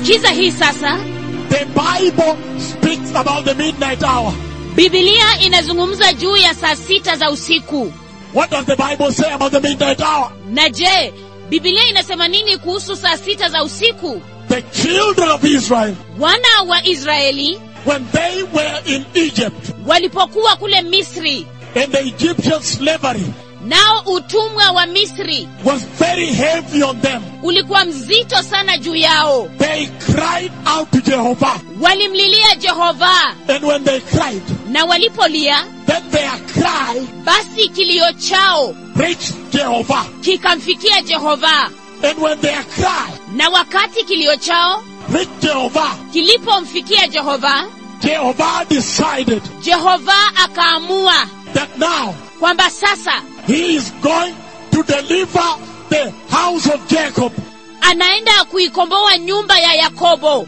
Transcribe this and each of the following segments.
sikiza hii sasa The Bible speaks about the midnight hour. bibilia inazungumza juu ya saa sita za usiku What does the Bible say about the midnight hour? na je bibilia inasema nini kuhusu saa sita za usiku The children of Israel, wana wa israeli when they were in Egypt walipokuwa kule misri and the Egyptian slavery nao utumwa wa misri was very heavy on them, ulikuwa mzito sana juu yao they cried out to Jehovah. walimlilia jehova And when they cried, na walipolia then their cry basi kilio chao reached Jehovah. kikamfikia jehova And when their cry na wakati kilio chao reached Jehovah, kilipomfikia jehova Jehovah decided jehova akaamua that now kwamba sasa he is going to deliver the house of Jacob anaenda kuikomboa nyumba ya yakobo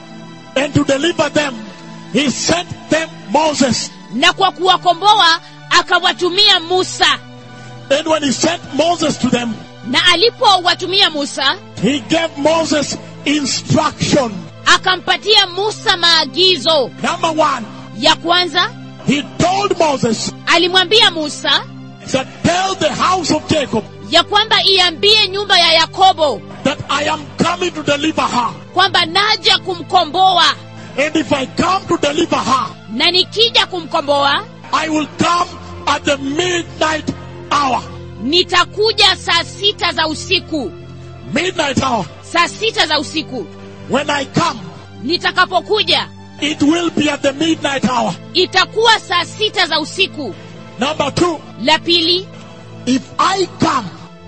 and to deliver them. He sent them Moses. na kwa kuwakomboa akawatumia musa And when he sent Moses to them, na alipowatumia musa he gave Moses instruction. akampatia musa maagizo Number one, ya kwanza he told Moses alimwambia musa that tell the house of Jacob ya kwamba iambie nyumba ya yakobo that I am coming to deliver her. kwamba naja kumkomboa And if I come to deliver her, na nikija kumkomboa I will come at the midnight hour. nitakuja saa sita za usiku Midnight hour. saa sita za usiku When I come, nitakapokuja it will be at the midnight hour. itakuwa saa sita za usiku Number two, la pili if I come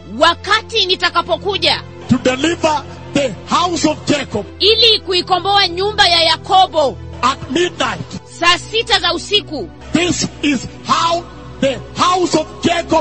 wakati nitakapokuja to deliver the house of Jacob ili kuikomboa nyumba ya yakobo at midnight, saa sita za usiku this is how the house of Jacob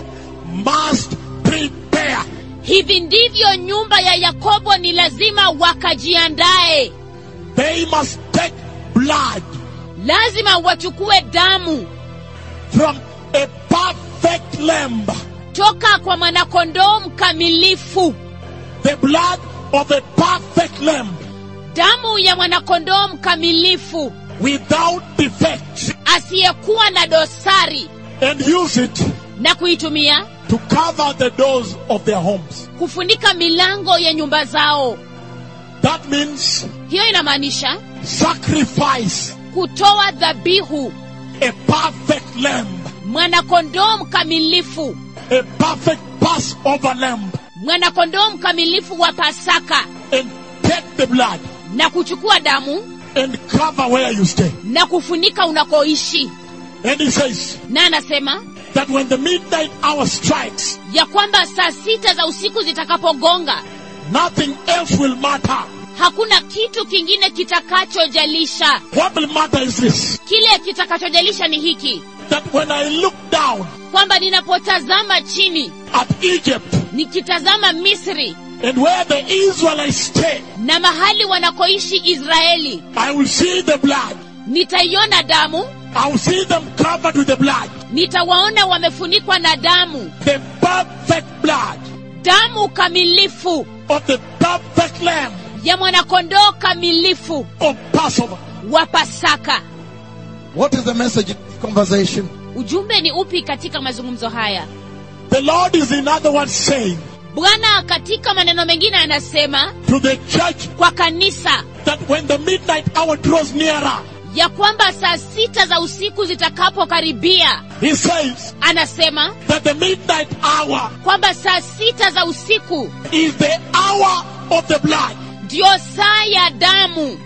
must prepare. hivi ndivyo nyumba ya yakobo ni lazima wakajiandae They must take blood lazima wachukue damu from a perfect lamb, toka kwa mwanakondoo mkamilifu the blood of a perfect lamb damu ya mwanakondoo mkamilifu without defect asiyekuwa na dosari and use it na kuitumia to cover the doors of their homes. kufunika milango ya nyumba zao That means hiyo inamaanisha sacrifice kutoa dhabihu a perfect lamb, mwanakondoo mkamilifu a perfect Passover lamb, mwanakondoo mkamilifu wa pasaka and take the blood na kuchukua damu and cover where you stay. na kufunika unakoishi And he says na anasema that when the midnight hour strikes, ya kwamba saa sita za usiku zitakapogonga nothing else will matter. hakuna kitu kingine kitakachojalisha What will matter is this kile kitakachojalisha ni hiki that when I look down kwamba ninapotazama chini at Egypt nikitazama misri and where the Israelites stay, na mahali wanakoishi israeli I will see the blood. nitaiona damu I will see them covered with the blood, nitawaona wamefunikwa na damu the perfect blood damu kamilifu of the perfect lamb ya mwanakondoo kamilifu of Passover. wa pasaka What is the message in this conversation? ujumbe ni upi katika mazungumzo haya The Lord is, in other words, saying bwana katika maneno mengine anasema to the church kwa kanisa that when the midnight hour draws nearer, ya kwamba saa sita za usiku zitakapokaribia He says anasema that the midnight hour kwamba saa sita za usiku is the hour of the blood. ndiyo saa ya damu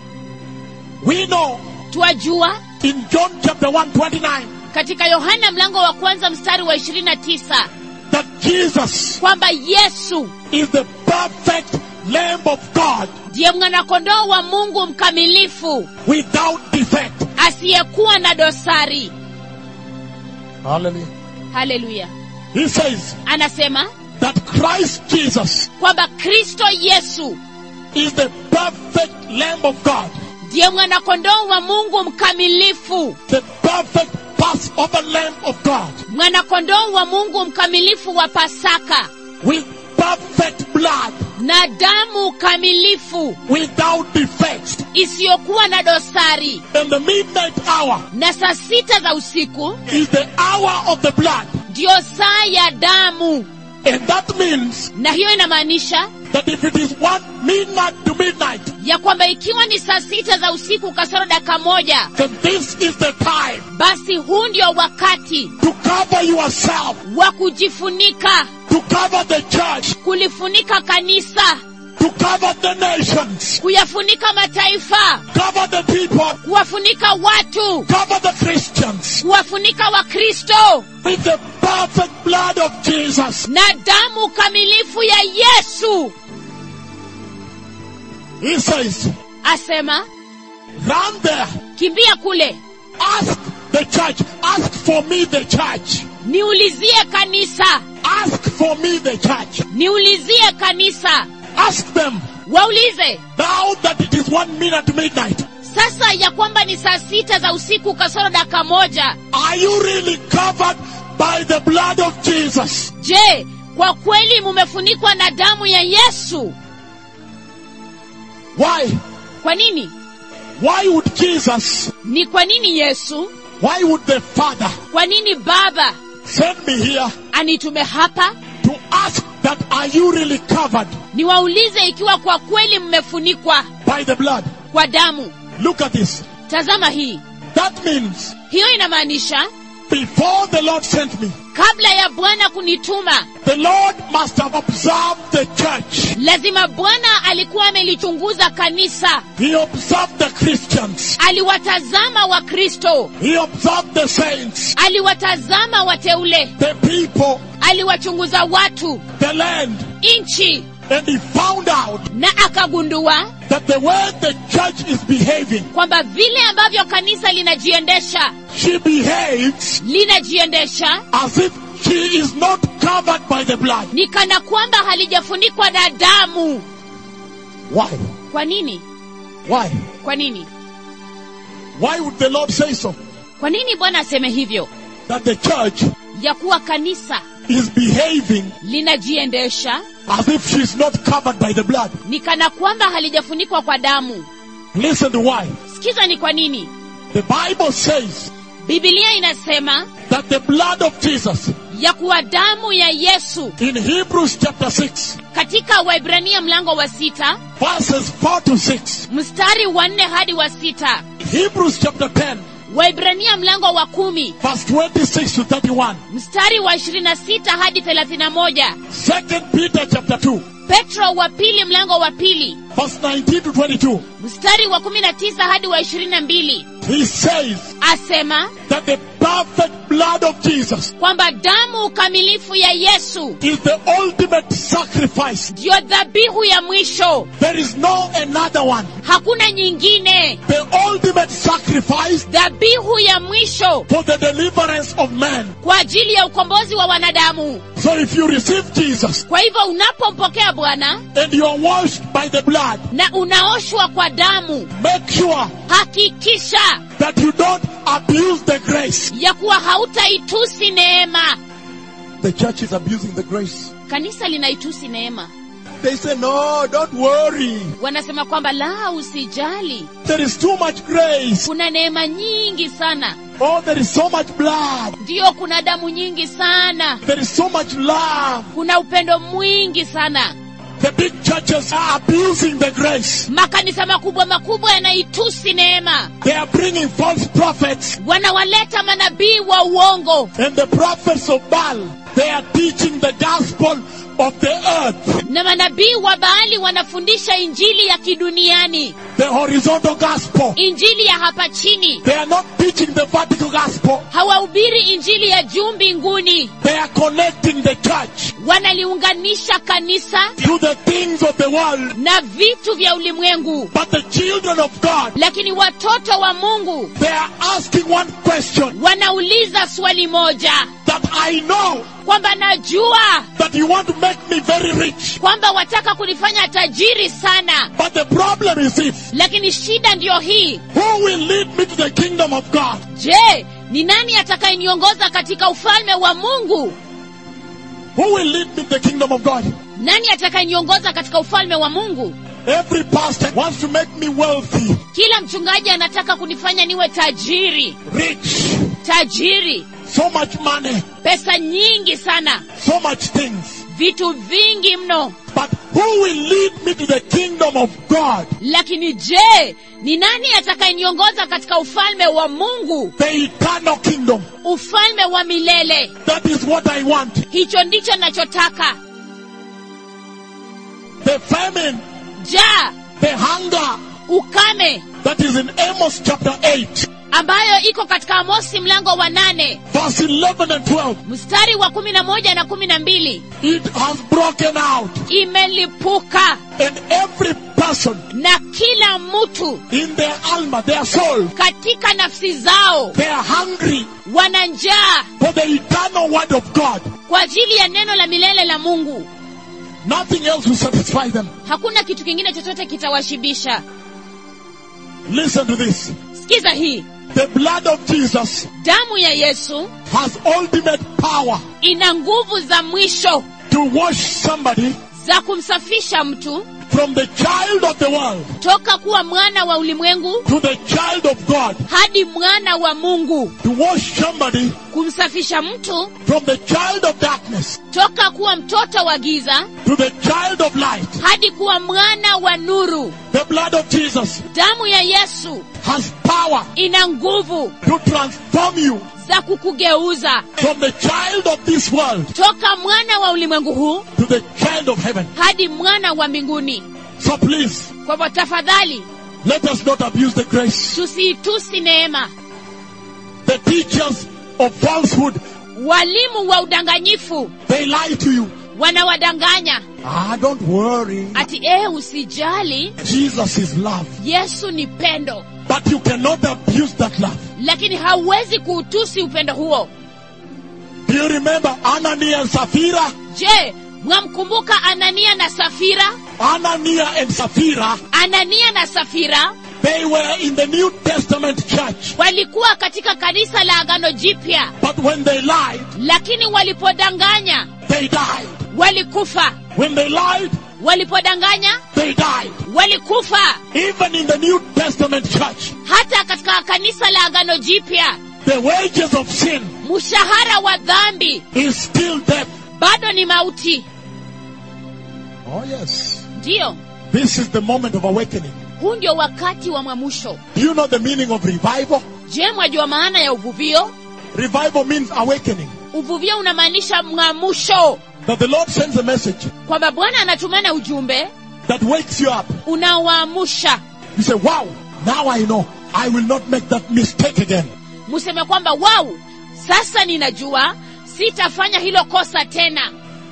We know twajua in John chapter 129 katika yohana mlango wa kwanza mstari wa 29 that Jesus kwamba yesu is the perfect Lamb of God ndiye mwanakondoo wa mungu mkamilifu without defect. asiyekuwa na dosari Hallelujah. haleluya He says anasema that Christ Jesus kwamba kristo yesu is the perfect Lamb of God, ndiye mwanakondoo wa mungu mkamilifu the perfect Passover Lamb of God mwanakondoo wa mungu mkamilifu wa pasaka with perfect blood na damu kamilifu without defects. isiyokuwa na dosari And the midnight hour na saa sita za usiku is the hour of the blood. ndiyo saa ya damu And that means na hiyo inamaanisha that if it is one midnight to midnight, ya kwamba ikiwa ni saa sita za usiku kasoro dakika moja then this is the time basi huu ndio wakati to cover yourself, wa kujifunika to cover the church, kulifunika kanisa to cover the nations, kuyafunika mataifa cover the people, kuwafunika watu cover the Christians kuwafunika wakristo with the perfect blood of Jesus. na damu kamilifu ya yesu He says, asema run there, kimbia kule ask the church, ask for me the church, niulizie kanisa ask for me the church, niulizie kanisa ask them waulize now that it is one minute to midnight. sasa ya kwamba ni saa sita za usiku kasoro dakika moja Are you really covered by the blood of Jesus? je kwa kweli mumefunikwa na damu ya yesu Why? kwa nini Why would Jesus, ni kwa nini yesu why would the Father kwa nini baba send me here anitume hapa to ask that are you really covered niwaulize ikiwa kwa kweli mmefunikwa by the blood? kwa damu Look at this. tazama hii That means hiyo inamaanisha before the Lord sent me, kabla ya bwana kunituma the Lord must have observed the church. lazima bwana alikuwa amelichunguza kanisa He observed the Christians. aliwatazama wakristo He observed the saints, aliwatazama wateule the people, aliwachunguza watu the land, nchi and he found out na akagundua that the way the church is behaving, kwamba vile ambavyo kanisa linajiendesha she behaves linajiendesha as if she is not covered by the blood. ni kana kwamba halijafunikwa na damu Why? kwa nini Why? kwa nini Why would the Lord say so? kwa nini bwana aseme hivyo That the church ya kuwa kanisa is behaving linajiendesha as if she's not covered by the blood. ni kana kwamba halijafunikwa kwa damu Listen to why. sikiza ni kwa nini The Bible says bibilia inasema that the blood of Jesus ya kuwa damu ya yesu in Hebrews chapter 6, katika waibrania mlango wa sita verses 4 to 6, mstari wa nne hadi wa sita Hebrews chapter 10, waibrania mlango wa kumi verse 26 to 31, mstari wa ishirini na sita hadi thelathini na moja 2 Peter chapter 2, petro wa pili mlango wa pili verse 19 to 22. mstari wa kumi na tisa hadi wa ishirini na mbili He says asema that the perfect blood of Jesus kwamba damu kamilifu ya yesu is the ultimate sacrifice. ndiyo dhabihu ya mwisho There is no another one. hakuna nyingine The ultimate sacrifice dhabihu ya mwisho for the deliverance of man. kwa ajili ya ukombozi wa wanadamu So if you receive Jesus kwa hivyo unapompokea bwana and you are washed by the blood, na unaoshwa kwa damu make sure hakikisha that you don't abuse the grace. ya kuwa hautaitusi neema The church is abusing the grace. kanisa linaitusi neema They say, no, don't worry. wanasema kwamba la usijali There is too much grace. kuna neema nyingi sana Oh, there is so much blood. ndiyo kuna damu nyingi sana There is so much love. kuna upendo mwingi sana The big churches are abusing the grace. makanisa makubwa makubwa yanaitusi neema They are bringing false prophets wanawaleta manabii wa uongo and the prophets of Baal. They are teaching the gospel of the earth, na manabii wa baali wanafundisha injili ya kiduniani the horizontal gospel. injili ya hapa chini They are not teaching the vertical gospel. hawahubiri injili ya juu mbinguni They are connecting the church wanaliunganisha kanisa to the things of the world. na vitu vya ulimwengu But the children of God, lakini watoto wa mungu they are asking one question wanauliza swali moja that I know kwamba najua that you want to make me very rich. kwamba wataka kunifanya tajiri sana But the problem is this. lakini shida ndiyo hii Who will lead me to the kingdom of God? je ni nani atakayeniongoza katika ufalme wa mungu Who will lead me to the kingdom of God? nani atakayeniongoza katika ufalme wa mungu Every pastor wants to make me wealthy, kila mchungaji anataka kunifanya niwe tajiri rich, tajiri so much money, pesa nyingi sana so much things. vitu vingi mno But who will lead me to the kingdom of God, lakini je ni nani atakayeniongoza katika ufalme wa mungu the eternal kingdom? ufalme wa milele That is what I want. hicho ndicho nachotaka The famine, jaa the hunger ukame that is in Amos chapter 8, ambayo iko katika amosi mlango wa nane verse 11 and 12. mstari wa kumi na moja na kumi na mbili It has broken out, imelipuka and every person na kila mtu in their alma, their soul, katika nafsi zao they are hungry wana njaa for the eternal word of God. kwa ajili ya neno la milele la mungu Nothing else will satisfy them. hakuna kitu kingine chochote kitawashibisha Listen to this. sikiza hii The blood of Jesus damu ya yesu has ultimate power ina nguvu za mwisho to wash somebody za kumsafisha mtu from the child of the world toka kuwa mwana wa ulimwengu to the child of God, hadi mwana wa mungu to wash somebody kumsafisha mtu from the child of darkness toka kuwa mtoto wa giza to the child of light. hadi kuwa mwana wa nuru The blood of Jesus damu ya yesu has power ina nguvu to transform you za kukugeuza from the child of this world toka mwana wa ulimwengu huu to the child of heaven. hadi mwana wa mbinguni So please, kwa hivyo tafadhali let us not abuse the grace. tusiitusi neema The teachers of falsehood, walimu wa udanganyifu they lie to you. wanawadanganya Ah, don't worry. ati ee usijali Jesus is love. yesu ni pendo But you cannot abuse that love. lakini hauwezi kuutusi upendo huo Do you remember Anania and Sapphira? je mwamkumbuka anania na safira Anania and Sapphira, anania na safira they were in the New Testament church. walikuwa katika kanisa la agano jipya But when they lied, lakini walipodanganya they died. walikufa When they lied, walipodanganya they died. walikufa Even in the New Testament church, hata katika kanisa la agano jipya the wages of sin mshahara wa dhambi is still death. bado ni mauti Oh, yes. ndiyo This is the moment of awakening. huu ndio wakati wa mwamusho Do you know the meaning of revival? je mwajua maana ya uvuvio Revival means awakening. uvuvio unamaanisha mwamusho That the Lord sends a message kwamba bwana anatumana ujumbe that wakes you up. unaoamsha You say, wow, now I know. I will not make that mistake again. museme kwamba wau sasa ninajua sitafanya hilo kosa tena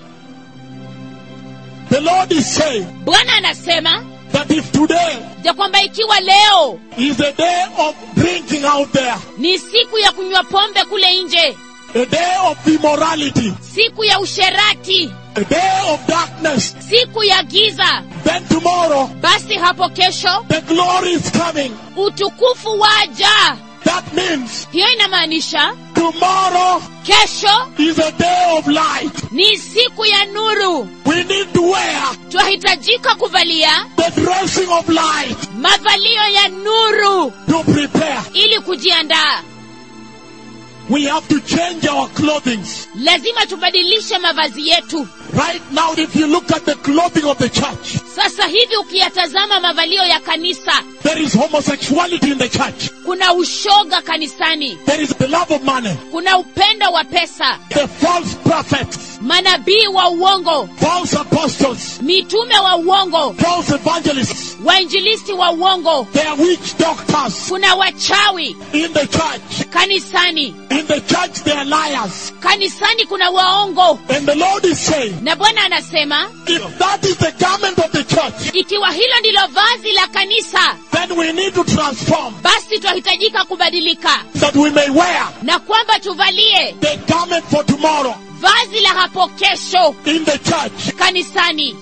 The Lord is saying bwana anasema that if today ya kwamba ikiwa leo is a day of drinking out there, ni siku ya kunywa pombe kule nje a day of immorality, siku ya usherati a day of darkness, siku ya giza then tomorrow basi hapo kesho the glory is coming. utukufu waja That means hiyo inamaanisha tomorrow kesho is a day of light. ni siku ya nuru We need to wear twahitajika kuvalia the dressing of light mavalio ya nuru to prepare. ili kujiandaa We have to change our clothing. lazima tubadilishe mavazi yetu Right now, if you look at the clothing of the church, sasa hivi ukiyatazama mavalio ya kanisa there is homosexuality in the church. kuna ushoga kanisani There is the love of money, kuna upendo wa pesa the false prophets, manabii wa uongo false apostles, mitume wa uongo false evangelists, wainjilisti wa uongo they are witch doctors kuna wachawi in the church. kanisani In the church, they are liars. kanisani kuna waongo And the Lord is saying, na bwana anasema if that is the garment of the church, ikiwa hilo ndilo vazi la kanisa then we need to transform basi twahitajika kubadilika that we may wear na kwamba tuvalie the garment for tomorrow vazi la hapo kesho in the church. kanisani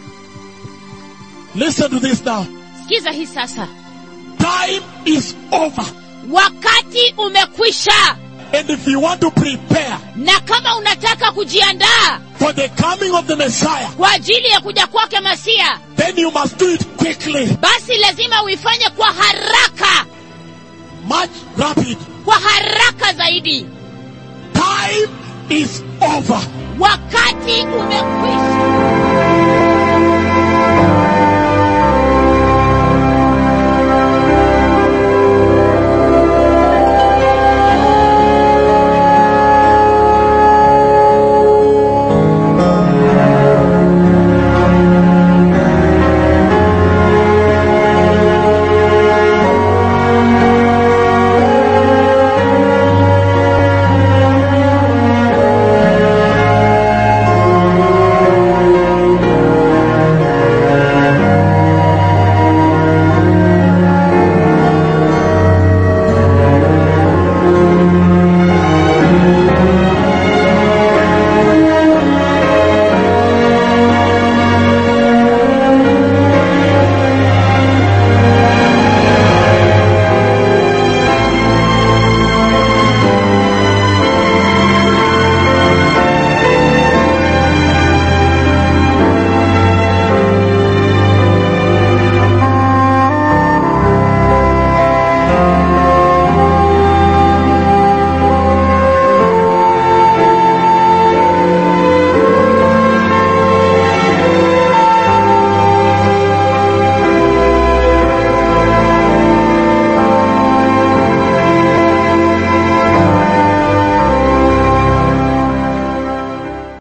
Listen to this now. sikiza hii sasa Time is over. wakati umekwisha And if you want to prepare, na kama unataka kujiandaa for the coming of the Messiah, kwa ajili ya kuja kwake masia then you must do it quickly, basi lazima uifanye kwa haraka much rapid. kwa haraka zaidi Time is over. wakati umekwisha